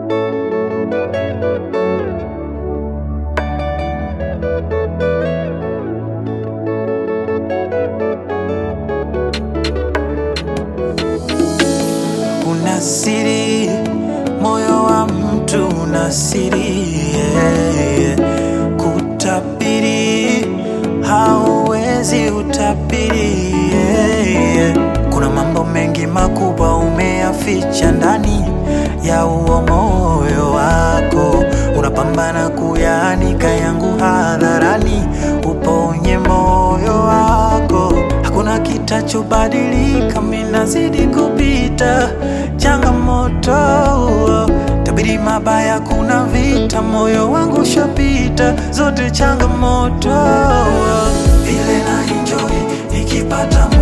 Una siri, moyo wa mtu una siri yeah, yeah. Kutabiri hauwezi utabiri yeah, yeah. Kuna mambo mengi makubwa umeyaficha ndani ya uo moyo wako, unapambana kuyaanika yangu hadharani, uponye moyo wako. Hakuna kitachobadilika, mimi nazidi kupita changamoto. Tabiri mabaya, kuna vita, moyo wangu shapita zote changamoto. Vile na enjoy nikipata